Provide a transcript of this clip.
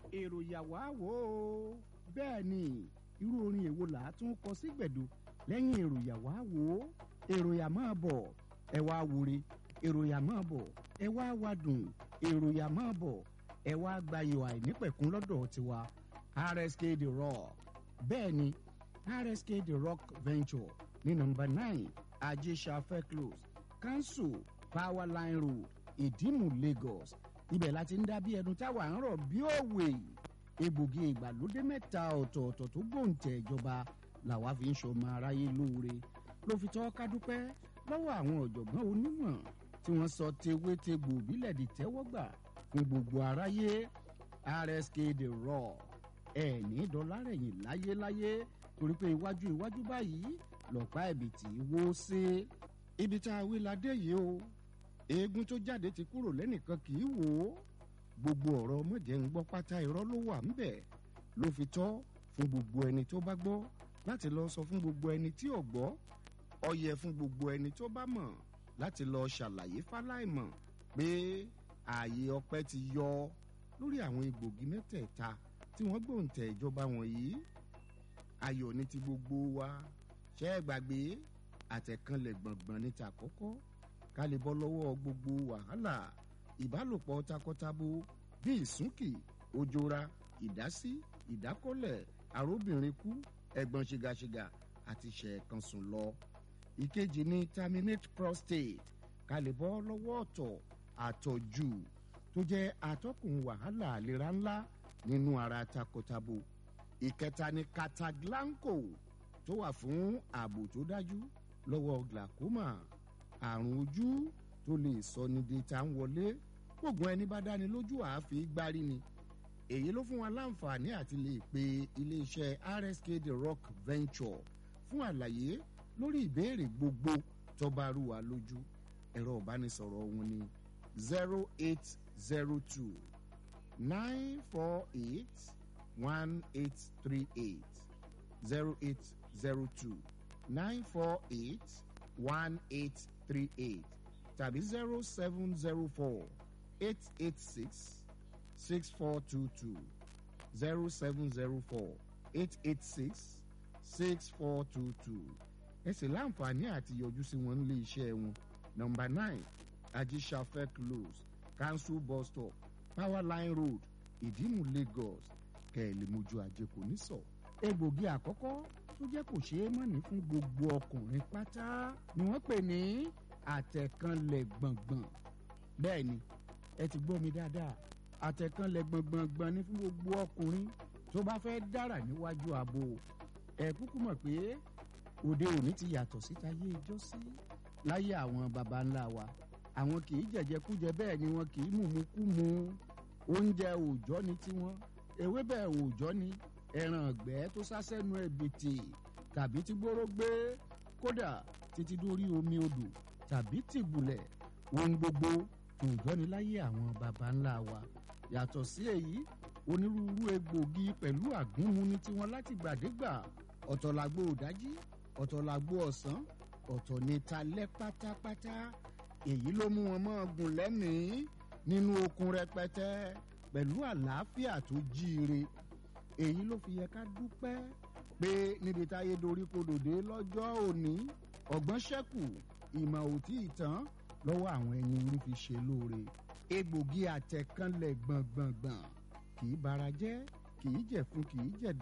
èrò yàwá wò ó bẹ́ẹ̀ ni irú orin èwo là á tún kọ sí gbẹ̀du lẹ́yìn èrò yàwá wò ó èrò yà máa bọ̀ ẹ wá wúre èrò yà máa bọ̀ ẹ wá wá dùn èrò yà máa bọ̀ ẹ wá gbayọ̀ àìnípẹ̀kún lọ́dọ̀ tiwa rsk the rock bẹ́ẹ̀ ni rsk the rock venture ní nọmba nine ajésàfẹ́ close council power line road ìdímù lagos ibẹ̀ láti ń dá bí ẹnu táwa ń rọ̀ bí òwe egbògi ìgbàlódé mẹ́ta ọ̀tọ̀ọ̀tọ̀ tó gbòǹtẹ̀ ìjọba làwa fi ń ṣọmọ aráyé lóore ló fi tọ́ ká dúpẹ́ lọ́wọ́ àwọn ọ̀jọ̀gbọ́n onímọ̀ tí wọ́n sọ tewétegbò bílẹ̀ di tẹ́wọ́gbà fún gbogbo aráyé rsk the raw ẹ̀ ní dọ́lárẹ̀yìn láyéláyé torí pé iwájú iwájú báyìí lọ́pàá ẹ̀bìtì wó sí ibi tá a wí ládé yìí o eegun tó jáde ti kúrò lẹ́nìkan kì í wò ó gbogbo ọ̀rọ̀ ọmọdé ń gbọ́ pátá irọ́ ló wà ń bẹ̀ ló fi tọ́ fún gbogbo ẹni tó bá gbọ́ láti lọ sọ fún gbogbo ẹni tí ò gbọ́ ọyẹ fún gbogbo ẹni tó bá mọ̀ láti lọ ṣàlàyé fáláìmọ̀ pé ààyè ọpẹ́ ti yọ lórí àwọn egbògi mẹ́tẹ̀ẹ̀ta tí wọ́n gbòǹtẹ̀ ìjọba wọ̀nyí ayọ̀ ní ti gbogbo wa ṣẹ́ ẹ gbàgbé àtẹ̀kànlẹ̀ gbọ̀ngbọ̀n ní tàkọ́kọ́ ká lè bọ́ lọ́wọ́ gbogbo wàhálà ìbálòpọ̀ takọtabo bí ìsúnkì òjòra ìdásí ìdákọ́lẹ̀ àróbìnrin kú ẹ̀gbọ́n ṣìgàṣìgà àti ṣẹ̀ẹ̀kan sùn lọ. ìkejì ni terminate prostate ká lè bọ́ lọ́wọ́ ọ̀tọ̀ àtọ̀jù tó jẹ́ atọ́kùn wàhálà àlera ńlá nínú ara takọtabo. ìkẹta ni cataglanco tó wà fún ààbò tó dájú lọ́wọ́ glaucoma àrùn ojú tó lè sọ ní di tá ń wọlé gbogbo ẹni bá dáni lójú àáfi gbárí ni èyí ló fún wa láǹfààní àti lè pe iléeṣẹ́ rsk the rock venture fún àlàyé lórí ìbéèrè gbogbo tọba arúwa lójú ẹ̀rọ ìbánisọ̀rọ̀ wọn ni zero eight zero two nine four eight one eight three eight zero eight zero two nine four eight one eight three eight tàbí zero seven zero four eight eight six six four two two zero seven zero four eight eight six six four two two ẹ sì láǹfààní àti yọjú sí wọn nílé iṣẹ́ wọn nọmba nine ajisafẹ close council bus stop power line road ìdímù lagos kẹ́ẹ̀lì mojú ajé kò ní sọ. egbògi àkọ́kọ́ tó jẹ́ kò ṣeé mọ̀ní fún gbogbo ọkùnrin pátá ni wọ́n pè ní àtẹ̀kànlẹ̀ gbọ̀ngbọ̀n bẹ́ẹ̀ ni ẹ ti gbọ́ mi dáadáa àtẹ̀kànlẹ̀ gbọ̀ngbọ̀ngbọ̀n ni fún gbogbo ọkùnrin tó bá fẹ́ dára níwájú ààbò ẹ kúkú mọ̀ pé òde òní ti yàtọ̀ síta yé ijó sí láyé àwọn baba ńlá wa àwọn kì í jẹ̀jẹ̀kújẹ bẹ́ẹ̀ ni wọn kì í mùmúkúmu oúnjẹ òòjọ́ ni tiwọn ewébẹ̀ òòjọ́ ni ẹran ọ̀gbẹ́ tó sásẹ́nu ẹ̀bìtì tàbí tí gbóró gbé kódà títí dórí omi odò tàbí tìbùlẹ̀ ohun gbogbo òòjọ́ ni láyé àwọn baba ńlá wa yàtọ̀ sí èyí onírúurú egbògi pẹ̀lú àgúnmu ní tiwọn láti gbàdégbà ọ̀tọ̀ làgbo òdájí ọ̀tọ̀ làgbo ọ̀sán ọ̀tọ̀ ní talẹ́ pátápátá èyí ló mú wọn mọ́ gùn lẹ́mìí nínú okun rẹpẹtẹ pẹ̀lú àlàáfíà tó jíire èyí ló fi yẹ ká dúpẹ́ pé níbi táyé dorí kodòdé lọ́jọ́ òní ọ̀gbọ́n ṣẹ́kù ìmọ̀ òtí ìtàn lọ́wọ́ àwọn ẹni orí fi ṣe lóore egbògi àtẹ̀kánlẹ̀ gbọ̀ngbọ̀ngbọ̀n kì í bara jẹ́ kì í jẹ̀fun kì í jẹ̀dọ̀.